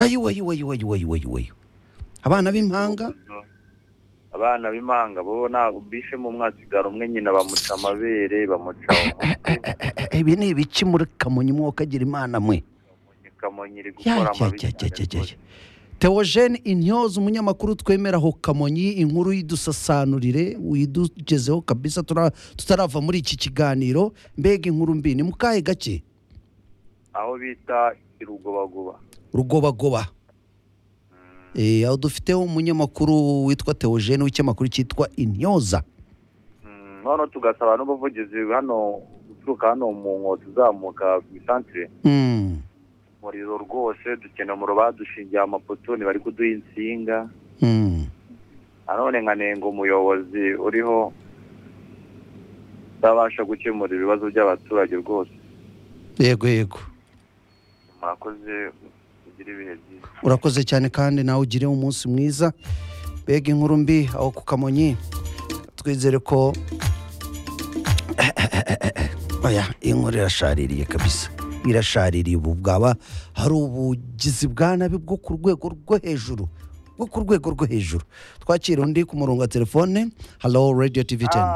ayiwe ayiwe ayiwe ayiwe ayiwe ayiwe abana b'impanga abana b'impanga bo ntabwo bishe mu mwasigara umwe nyina bamuca amabere bamuca ibi ni ibiki muri kamonyi mwokagira imana mwe kamonyi iri gukora amabi cyane rwose. yajyajyajyajya teogene intyoza umunyamakuru twemeraho kamonyi inkuru yidusasanurire uyidugezeho kabisa tura- tutarava muri iki kiganiro mbega inkuru mbi ni mukahe gake aho bita irugobagoba rugobagoba Eh, aho dufiteho umunyamakuru witwa teogene w'ikinyamakuru cyitwa intyoza Mm, noneho tugasaba n'ubuvugizi hano guturuka hano mu nkotsi uzamuka ku isantire Mm, umuriro rwose dukeneye umuriro badushingiye amapoto ntibari kuduha insinga mm. nanone nkanenga umuyobozi uriho utabasha gukemura ibibazo by'abaturage rwose yego yego mwakoze ugira ibihe byiza urakoze cyane kandi nawe ugire umunsi mwiza mbega inkuru mbi aho ku kamonyi twizere ko oya iyi nkuru irashaririye kabisa irashaririye ubu bwaba hari ubugizi bwa nabi bwo ku rwego rwo hejuru bwo ku rwego rwo hejuru twakira undi ku murongo wa telefone halo radiyo tivi teni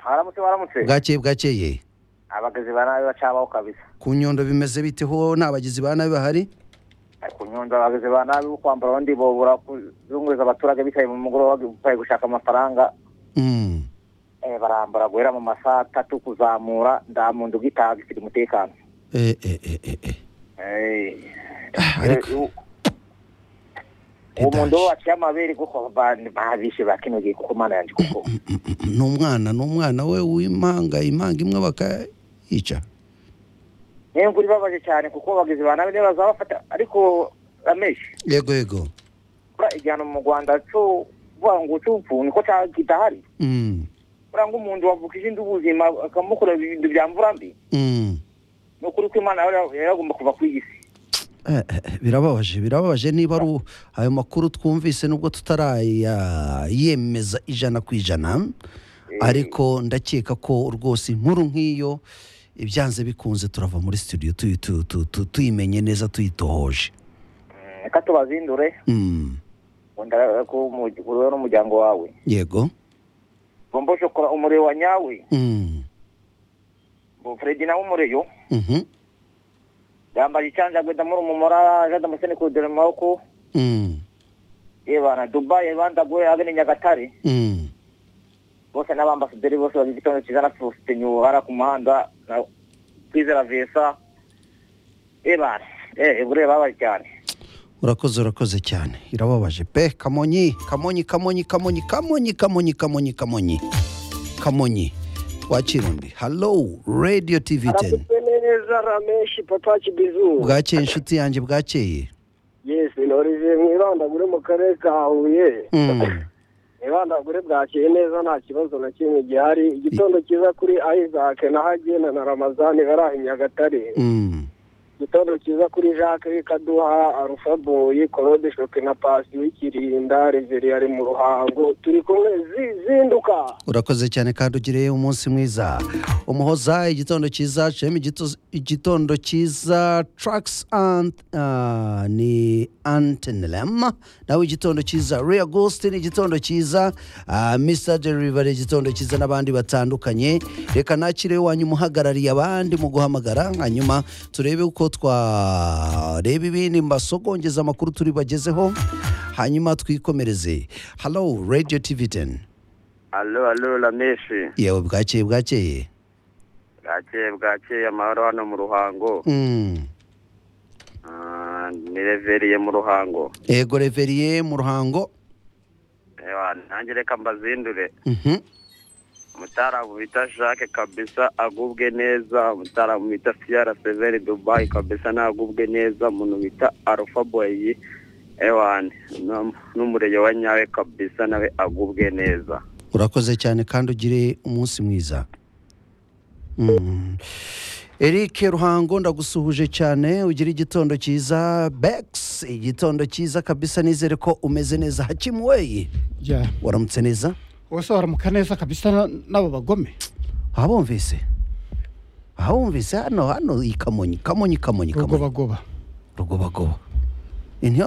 haramutse haramutse bwakeye bwakeye abagezi ba nabi bacabaho kabisa ku nyondo bimeze bite ho nta bagizi ba nabi bahari ku nyundo abagezi ba nabi bo kwambara abandi bo barakuzunguza abaturage bicaye mu mugoroba bari gushaka amafaranga Mm. eh, barambara guhera mu masaha atatu kuzamura nda muntu ugitaha gifite umutekano Eh, eh, eh, eh, eh. Eh, Ah, ariko- eh, u- uwo Edaje. muntu wo waciye amabere kuko ba- babishe bakinogiye kuko mana yanjye kuko ni umwana ni umwana we w'impanga impanga imwe bakayica niyo ngura ibabaje cyane kuko abagezi ba nabi niba bazabafata ariko rameshi yego yego buriya igihano mu rwanda cyo kuvuga ngo cy'urupfu niko cya- kidahari Mm, uranga umuntu wavukije indi ubuzima akamukorera ibintu bya mvura mbi mm. ni ukuri ko imana yari yari yagomba kuva ku isi Eh, eh, eh, birababaje birababaje niba ari u- ayo makuru twumvise nubwo tutarayemeza ijana ku ijana ariko ndakeka ko rwose inkuru nk'iyo ibyanze bikunze turava muri studio tuyi- tu- tu- tu- tuyimenye neza tuyitohoje Mm, reka tubazindure Mm, wenda ko umu- wowe n'umuryango wawe yego bombo shokora umuriro wa nyawe Mm, bo fredi nawe umuriro mhm, yambaye icyanjagwe ndamura umumora jada musene kudura amaboko mm, yebana dubai bandaguye agene nyagatare mm. bose n'abambasaderi bose bagize igitondo cyiza na sosite nyuhara ku muhanda na kwizera vesa yebana eh bureba babaye cyane urakoze urakoze cyane irababaje pe kamonyi kamonyi kamonyi kamonyi kamonyi kamonyi kamonyi kamonyi kamonyi twakira undi halo radiyo tivi teni aramuze neza rameshi papa kibizu bwakeye inshuti yanjye bwakeye yes ntorize mwibandagure mu karere ka huye Mm, mwibandagure bwakeye neza nta kibazo na kimwe gihari igitondo cyiza kuri isaac na hagena na ramazani bari aho i nyagatare mm, igitondo cyiza kuri jacques w'ikaduha arufaboyi claude shoke na pasi w'ikirinda reveri ari mu ruhango turi kumwe zi- zinduka urakoze cyane kandi ugire umunsi mwiza umuhoza igitondo cyiza cm igitondo cyiza tracks and ah, ni antenelem nawe igitondo cyiza rea agustin igitondo cyiza ah, mr delivery igitondo cyiza n'abandi batandukanye reka nakire wanyu umuhagarariye abandi mu guhamagara hanyuma turebe uko twareba ibindi mbasogongeza amakuru turi bagezeho hanyuma twikomereze halo radio tv 10 alo alo rameshi yewe bwakeye bwakeye bwakeye bwakeye amahoro hano mu ruhango Mm. Ah, ni reveriye mu ruhango ego reveriye mu ruhango Ewa, nanjye reka mbazindure Mhm. umutaramu bita jacques kabisa agubwe neza umutaramu bita fiara severi dubai kabisa nagubwe neza umuntu bita alpha boy ewan n'umurege wa nyawe kabisa nawe agubwe neza urakoze cyane kandi ugire umunsi mwiza Mm. eric ruhango ndagusuhuje cyane ugira igitondo cyiza bex igitondo cyiza kabisa nizere ko umeze neza hakimuweyi ya waramutse neza bose baramuka neza kabisa na- n'abo bagome ahabumvise ahabumvise hano hano i kamonyi kamonyi kamonyi kamonyi rugobagoba rugobagoba Inti-